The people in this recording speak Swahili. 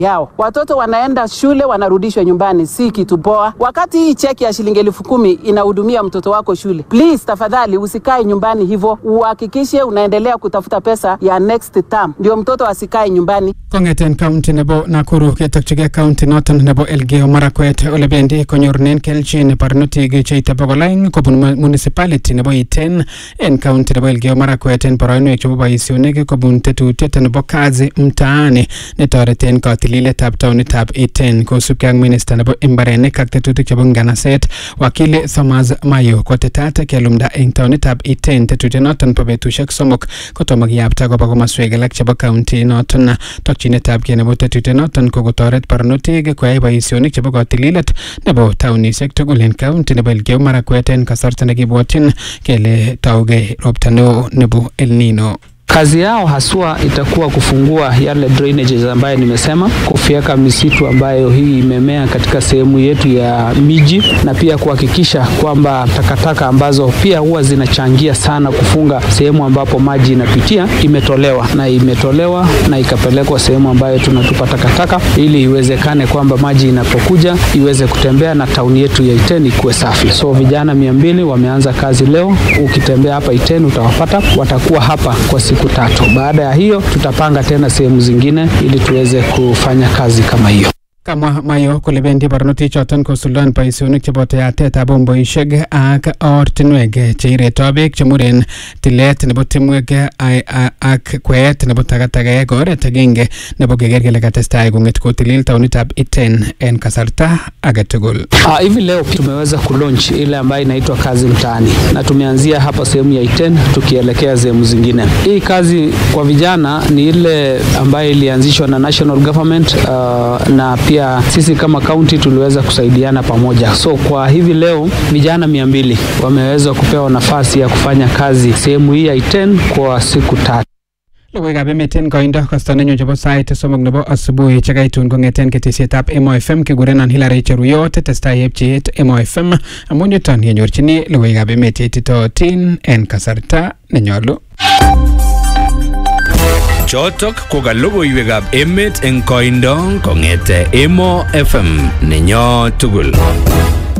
yao. Watoto wanaenda shule wanarudishwa nyumbani, si kitu poa. Wakati hii cheki ya shilingi elfu kumi inahudumia mtoto wako shule, please tafadhali usikae nyumbani hivyo, uhakikishe unaendelea kutafuta pesa ya next term, ndio mtoto asikae nyumbani. Kong'eten county nebo Nakuru ketokchigei county noton nebo Elgeyo Marakwet ole bendi konyorunen kelchin barnotik cheite bokol aeng kobun mu- municipality nebo Iten en county nebo Elgeyo Marakwet en boroinwek chebo boisionik kobun tetutiet nebo kazi mtaani netoreten katililetab taonitab Iten kosubkei ak minista nebo imbarenik ak tetutik chebo nganaset wakili Thomas Mayo kotetat kelumda eng taonitab Iten tetutiet noton bo betusiek somok kotomo kiyapta koba komoswek alak chebo county noton tokyinetab kei nebo tetutiet noton ko kotoret barnotik koyai boisionik chebo katililet nebo taunisiek tugul en county nebo Elgeyo Marakwet en kasarta nekibwotyin kele taugei ropta neo nebo El Nino. Kazi yao haswa itakuwa kufungua yale drainages ambayo nimesema, kufyeka misitu ambayo hii imemea katika sehemu yetu ya miji, na pia kuhakikisha kwamba takataka ambazo pia huwa zinachangia sana kufunga sehemu ambapo maji inapitia imetolewa na imetolewa na ikapelekwa sehemu ambayo tunatupa takataka, ili iwezekane kwamba maji inapokuja iweze kutembea na tauni yetu ya Iten ikuwe safi. So vijana mia mbili wameanza kazi leo. Ukitembea hapa Iten utawapata, watakuwa hapa kwa siku tatu. Baada ya hiyo tutapanga tena sehemu zingine ili tuweze kufanya kazi kama hiyo. Kamwa Mayo kole bendi barnotik choton kosuldaen boisionik cheboto yatetab bomboisiek ak ortinwek cheireto beek chemuren tilet nebo timwek ai- a- ak kweet nebo takatakaek oret agenge nebo keker kele katestai kong'et kotilil taonitab Iten en kasarta age tugul. Ah, hivi leo tumeweza kulaunch ile ambayo inaitwa kazi mtaani na tumeanzia hapa sehemu ya Iten tukielekea sehemu zingine. Hii kazi kwa vijana ni ile ambayo ilianzishwa na national government uh, na pia sisi kama county tuliweza kusaidiana pamoja. So kwa hivi leo vijana mia mbili wameweza kupewa nafasi ya kufanya kazi sehemu hii ya Iten kwa siku tatu. Logoiwekab emet en koindo kosta nenyu chebo sait somok nebo asubuhi chekaitun kong'eten ketesietab Emo FM kikurenon Hilary Cheruyot testai epcheet Emo FM amun yuton yenyorchini logoiwekab emet cheititootin en kasarta nenyolu. Chotok ko ka logoiwekab emet eng koindo kong'ete Emo FM nenyo tugul.